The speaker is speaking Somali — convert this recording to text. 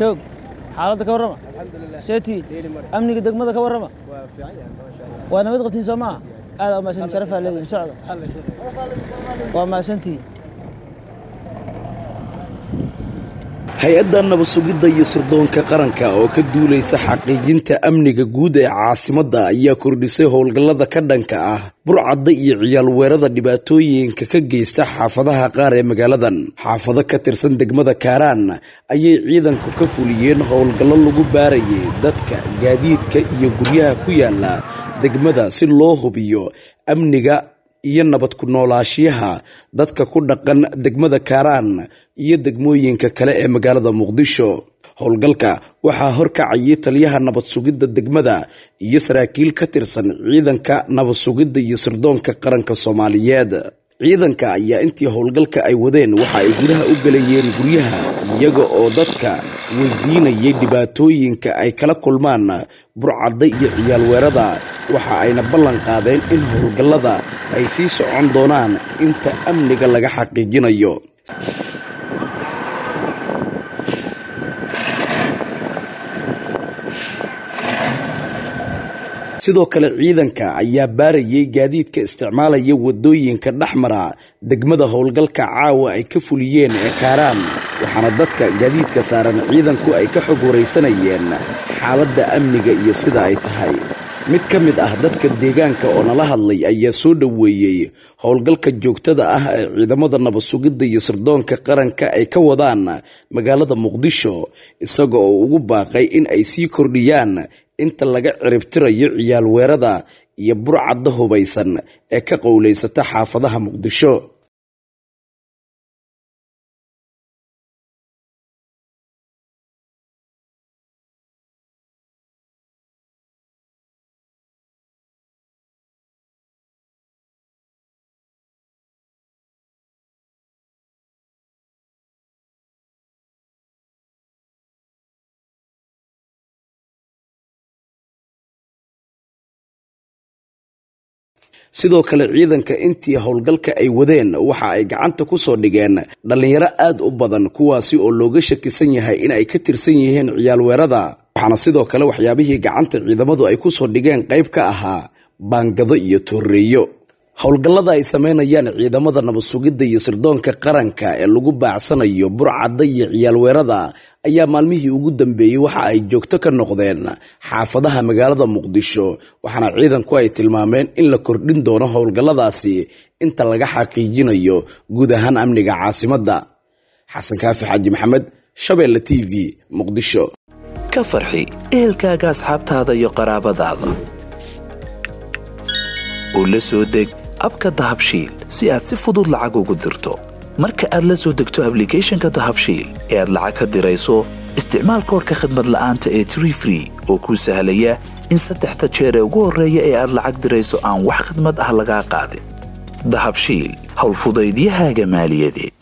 joog xaaladda ka warrama seeti amniga degmada ka warrama waa nabad qabtiin soo maaha aad u mahadsantii sharafaa leedihin socda waa mahadsantii hay-adda nabad-sugidda iyo sirdoonka qaranka oo ka duulaysa xaqiijinta amniga guud ee caasimadda ayaa kordhisay howlgallada ka dhanka ah burcadda iyo ciyaal weerada dhibaatooyinka ka geysta xaafadaha qaar ee magaaladan xaafado ka tirsan degmada kaaraan ayay ciidanku ka fuliyeen howlgallo lagu baarayay dadka gaadiidka iyo guryaha ku yaala degmada si loo hubiyo amniga iyo nabad ku noolaashiyaha dadka ku dhaqan degmada kaaraan iyo degmooyinka kale ee magaalada muqdisho howlgalka waxaa horkacayay taliyaha nabad sugidda degmada iyo saraakiil ka tirsan ciidanka nabad sugidda iyo sirdoonka qaranka soomaaliyeed ciidanka ayaa intii howlgalka ay wadeen waxa ay gudaha u galayeen guryaha iyaga oo dadka weydiinayay dhibaatooyinka ay kala kulmaan burcadda iyo ciyaal weerada waxa ayna ballan qaadeen in howlgallada ay sii socon doonaan inta amniga laga xaqiijinayo sidoo kale ciidanka ayaa baarayay gaadiidka isticmaalaya wadooyinka dhexmara degmada howlgalka caawa ay ka fuliyeen ee kaaraan waxaana dadka gaadiidka saaran ciidanku ay ka xog waraysanayeen xaaladda amniga iyo sida ay tahay mid ka mid ah dadka deegaanka oo nala hadlay ayaa soo dhoweeyey howlgalka joogtada ah ee ciidamada nabad sugidda iyo sirdoonka qaranka ay ka wadaan magaalada muqdisho isaga oo ugu baaqay in ay sii kordhiyaan inta laga ciribtirayo ciyaal weerada iyo burcadda hubaysan ee ka qowlaysata xaafadaha muqdisho sidoo kale ciidanka intii howlgalka ay wadeen waxa ay gacanta ku soo dhigeen dhallinyaro aad u badan kuwaasi oo looga shakisan yahay in ay ka tirsan yihiin ciyaal weerada waxaana sidoo kale waxyaabihii gacanta ciidamadu ay ku soo dhigeen qayb ka ahaa baangado iyo tooreeyo howlgallada ay sameynayaan ciidamada nabad sugidda iyo sirdoonka qaranka ee lagu baacsanayo burcadda iyo ciyaal weerada ayaa maalmihii ugu dambeeyey waxa ay joogto ka noqdeen xaafadaha magaalada muqdisho waxaana ciidanku ay tilmaameen in la kordhin doono howlgalladaasi inta laga xaqiijinayo guud ahaan amniga caasimadda xasan kaafi xaaji maxamed shabeelle t v muqdisho ka farxi ehelkaaga asxaabtaada iyo qaraabadaada oo la soo deg abka dahabshiil si aad si fudud lacag ugu dirto marka aad la soo degto ablicathonka dahabshiil ee aad lacag ka dirayso isticmaal koorka khadmad la'aanta ee tree free oo kuu sahlaya in saddexda jeer ee ugu horreeya ee aad lacag dirayso aan wax khadmad ah lagaa qaadin dahabshiil howlfudaydiyahaaga maaliyadeed